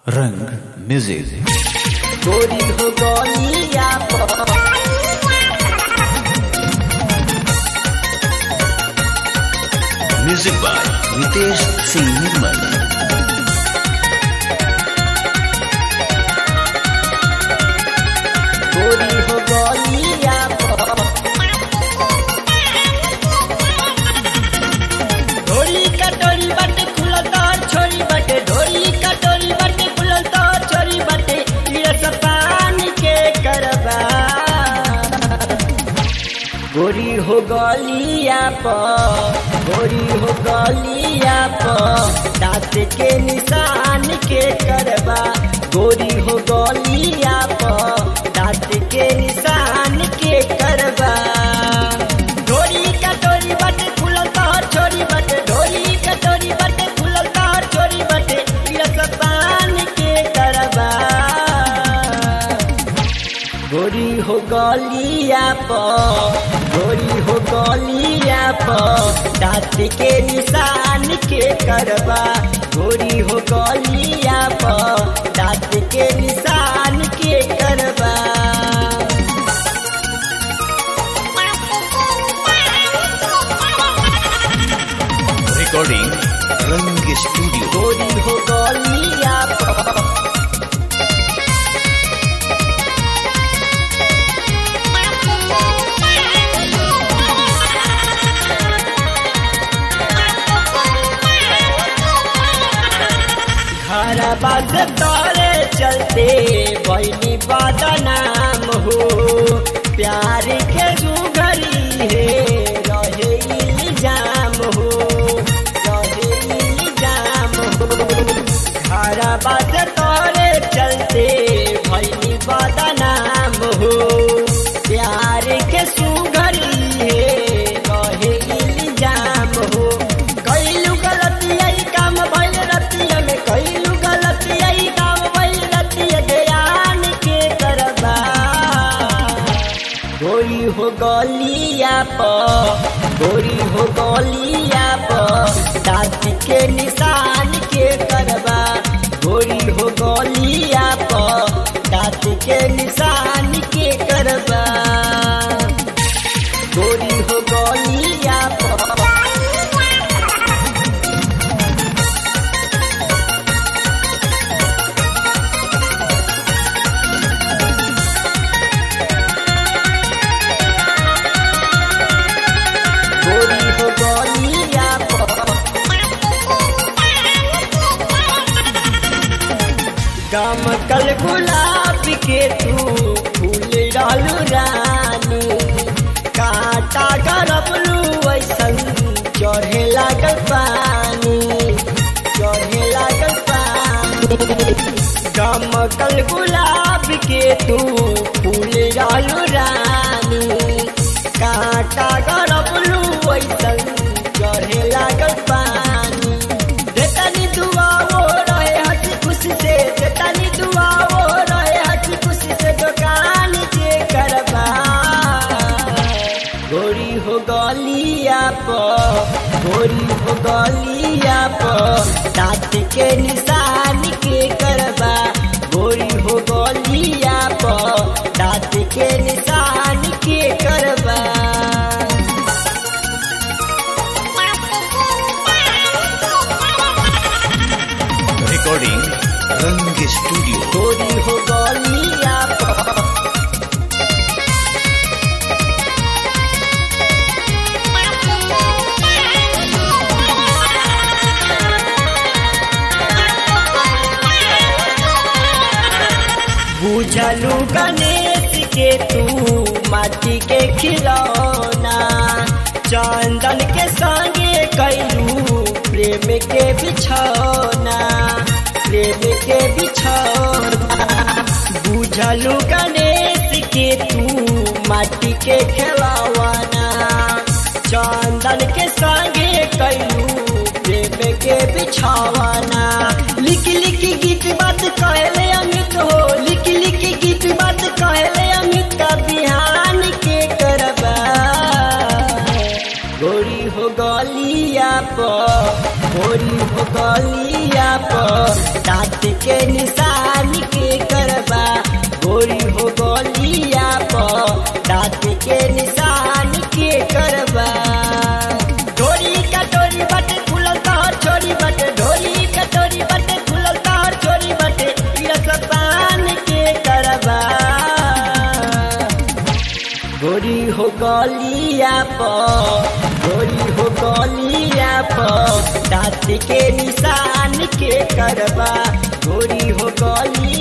रंग म्यूजिक गोरी हो गलिया पर म्यूजिक बाय नितेश सिंह निर्मल गोरी हो गलिया पर ढोली कटोरी बाटे खुलल तार छोरी बाटे ढोली कटोरी बाटे खुलल तार छोरी बाटे रस पान के करबा गोरी हो गलिया पर गोरी हो गलिया पर दांत के निशान के करबा गोरी हो गलिया पर दांत के निशान के करबा ढोली कटोरी बाटे खुलल तार छोरी बाटे ढोली कटोरी बाटे खुलल तार छोरी बाटे रस पान के करबा गोरी हो गलिया पर गोरी हो गलिया पर दांत के निशान के करबा गोरी हो गलिया पर दांत के निशान के करबा रिकॉर्डिंग रंग स्टूडियो गोरी हो गलिया पर घर बाज तोरे चलते बहनी बदनाम हो प्यार के सुघरी है रहे इल्जाम हो रहे इल्जाम हो घर बाज तोरे चलते बहनी बदनाम हो प्यार के सुघरी है रहे इल्जाम हो कैलू गलती आई काम भइल रतिया में कैलू गलती आई काम भइल रतिया ध्यान के करबा गोरी हो गलिया पर गोरी हो गलिया पर दांत के निशान के करबा गोरी हो गलिया पर दांत के निशान के करबा गोरी हो गलिया पर गोरी हो गलिया पर गम कल गुलाब के तू फूल डालू रानी काटा गरबलू ऐसन चढ़े लागल पानी चढ़े लागल पानी गम कल गुलाब के तू फूल डालू रानी काटा गरबलू ऐसन चढ़े लागल पानी देतानी दुआ वो रहे हंसी खुशी से देतानी दुआ वो रहे हंसी खुशी से दुकान के करबा गोरी हो गलिया पर गोरी हो गलिया पर दांत के निशान के करबा गोरी हो गलिया पर दांत के निशान के करबा रिकॉर्डिंग रंग स्टूडियो गोरी हो गलिया पर बुझलू गणेश के तू माटी के खिलौना चंदन के संगे कैलू प्रेम के बिछौना प्रेम के बिछौना बुझलू गणेश के तू माटी के खिलौना चंदन के संगे कैलू प्रेम के बिछौना लिख लिख गीत बात कहले अमित हो लिख लिख गीत बात कहले अमित का बिहान के करबा गोरी हो गलिया पर गोरी हो गलिया पर दांत के निशान के करबा गोरी हो गलिया पर दाँत के निशान के करबा ढोरी कटोरी बटे खुलल तोहर छोरी बटे ढोरी कटोरी बटे खुलल तोहर छोरी बटे रस पान के करबा गोरी हो गलिया पर गोरी हो गलिया पर दाँत के निशान के करबा गोरी हो गलिया